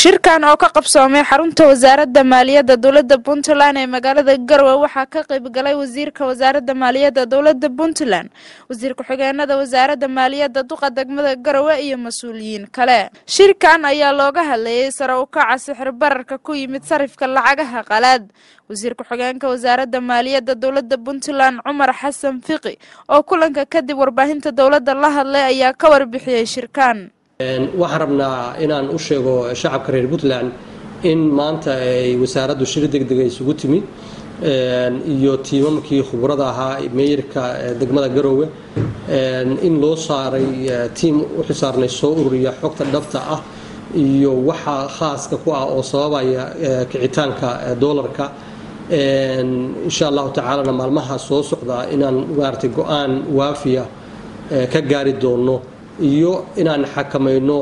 shirkan oo ka qabsoomay xarunta wasaaradda maaliyadda dowladda puntland ee magaalada garowe waxaa ka qayb galay wasiirka wasaaradda maaliyadda dowladda puntland wasiir ku-xigeenada wasaaradda maaliyadda duqa degmada garowe iyo mas-uuliyiin kale shirkan ayaa looga hadlayay sare u kaca sixir bararka ku yimid sarifka lacagaha qalaad wasiir ku-xigeenka wasaaradda maaliyadda dowladda puntland cumar xasan fiqi oo kulanka kadib warbaahinta dowladda la hadlay ayaa ka warbixiyey shirkan waxaan rabnaa inaan u sheego shacabka reer puntland in maanta ay wasaaraddu shir degdega isugu timi iyo tiimamkii khubrada ahaa meeyarka degmada garoowe in loo saaray tiim u xisaarnay soo ururiya xogta dhabta ah iyo waxa khaaska ku ah oo sababaya kicitaanka doolarka insha allahu tacaalana maalmaha soo socda inaan maaragtay go-aan waafiya ka gaari doono iyo inaan xakamayno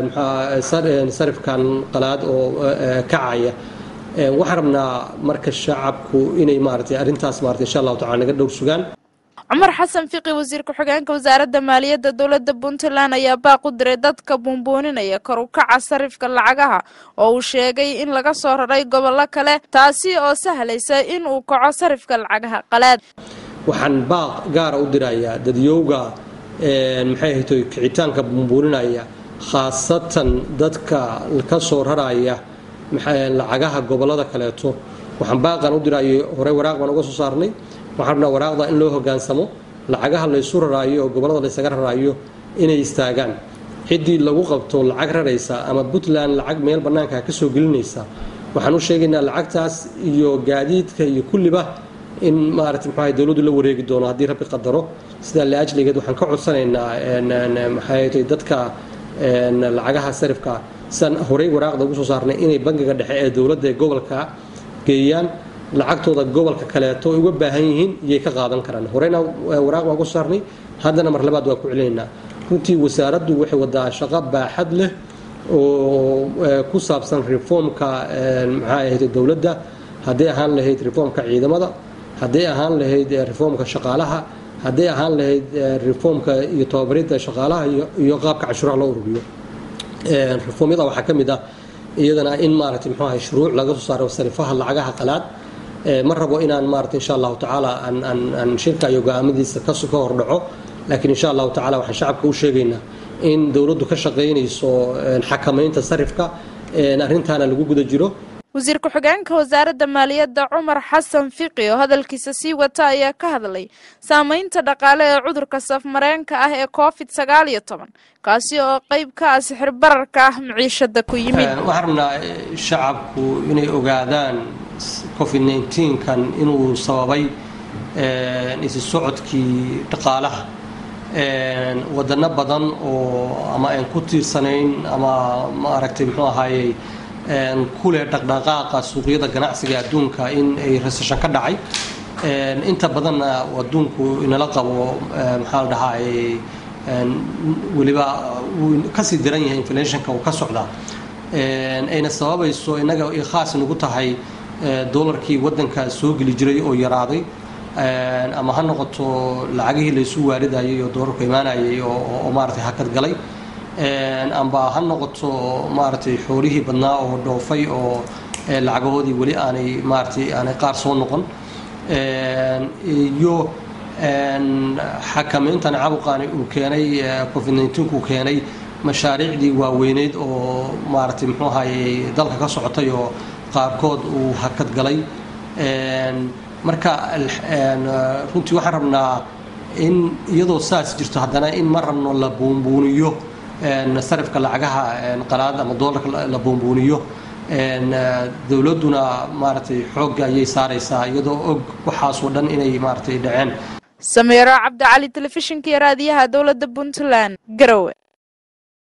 sarifkan qalaad oo kacaya waxaan rabnaa marka shacabku inay maaragtay arrintaas maaragtay insha allahu tacala naga dhowr sugaan cumar xasan fiqi wasiir ku-xigeenka wasaaradda maaliyadda dowladda puntland ayaa baaq u diray dadka buunbuuninaya kor u kaca sarifka lacagaha oo uu sheegay in laga soo raray gobollo kale taasi oo sahlaysa in uu kaco sarifka lacagaha qalaad waxaan baaq gaara u dirayaa dadyowga maxay ahaytoy kicitaanka buunbuuninaya khaasatan dadka ka soo raraya lacagaha gobollada kaleeto waxaan baaqan u diraayo horey waraaq baan uga soo saarnay waxaan rabnaa waraaqda in loo hogaansamo lacagaha laysu raraayo oo gobollada laysaga raraayo inay istaagaan ciddii lagu qabto lacag raraysa ama puntland lacag meel bannaanka ka soo gelinaysa waxaan u sheegaynaa lacagtaas iyo gaadiidka iyo kulliba in maarata mxuaha dowladdu la wareegi doono haddii rabbi qadaro sidaa laajligeed waxaan ka codsanaynaa maxaaytay dadka lacagaha sarifka sidaan horey waraaqda ugu soo saarnay inay bangiga dhexe ee dowladda ee gobolka geeyaan lacagtooda gobolka kaleeto ay uga baahan yihiin iyay ka qaadan karaan horeyna waraaq baan ugu soo saarnay haddana mar labaad waa ku celinaynaa runtii wasaaraddu waxay wadaa shaqo baaxad leh oo ku saabsan reformka maxaa ahayd dowladda hadday ahaan lahayd reformka ciidamada hadday ahaan lahayd reformka shaqaalaha hadday ahaan lahayd reformka iyo tababaridda shaqaalaha iyo qaabka cashuuraha loo ururiyo reformyada waxaa ka mid ah iyadana in maaragtay muxuu ahay shuruuc laga soo saaro sarifaha lacagaha qalaad ma rabo inaan maaragtay insha allahu tacaala aan aan aan shirka iyo go'aamadiisa ka ka hordhaco laakiin insha allahu tacaala waxaan shacabka u sheegaynaa in dowladdu ka shaqaynayso xakamaynta sarifka arrintaana lagu guda jiro wasiir ku-xigeenka wasaaradda maaliyadda cumar xasan fiqi oo hadalkiisa sii wata ayaa ka hadlay saameynta dhaqaale ee cudurka safmareenka ah ee covid sagaal iyo toban kaasi oo qeyb ka ah sixir bararka ah maciishada ku yimid waxaan rabnaa shacabku inay ogaadaan covid nneteen-kan inuu sababay isi socodkii dhaqaalaha wadano badan oo ama aan ku tiirsanayn ama maaragtay muxuu ahaayey kuleh dhaqdhaqaaqa suuqyada ganacsiga adduunka in ay reseshan ka dhacay inta badanna adduunku inala qabo maxaa la dhahaa weliba wuu kasii daran yahay inflationka uu ka socdaa ayna sababayso innaga ay khaas nagu tahay doolarkii waddanka soo geli jiray oo yaraaday ama ha noqoto lacagihii laysu waaridayay oo doolarku imaanayay oo maaragtay hakad galay amba ha noqoto maaragtay xoolihii badnaa oo dhoofay oo lacagahoodii weli aanay maaratay aanay qaar soo noqon iyo xakamayntan cabuqaani uu keenay covid nneteen-ku keenay mashaariicdii waaweyneyd oo maaragtay muxuu ahayey dalka ka socotay oo qaarkood uu hakad galay marka runtii waxaan rabnaa in iyadoo saas jirto haddana in ma rabno la buunbuuniyo sarifka lacagaha qalaad ama doolarka la buunbuuniyo dowladduna maaragtay xoogga ayay saaraysaa iyadoo og waxaasoo dhan inay maaragtay dhaceen sameero cabdicali telefishinka iyo raadiyaha dowladda puntland garowe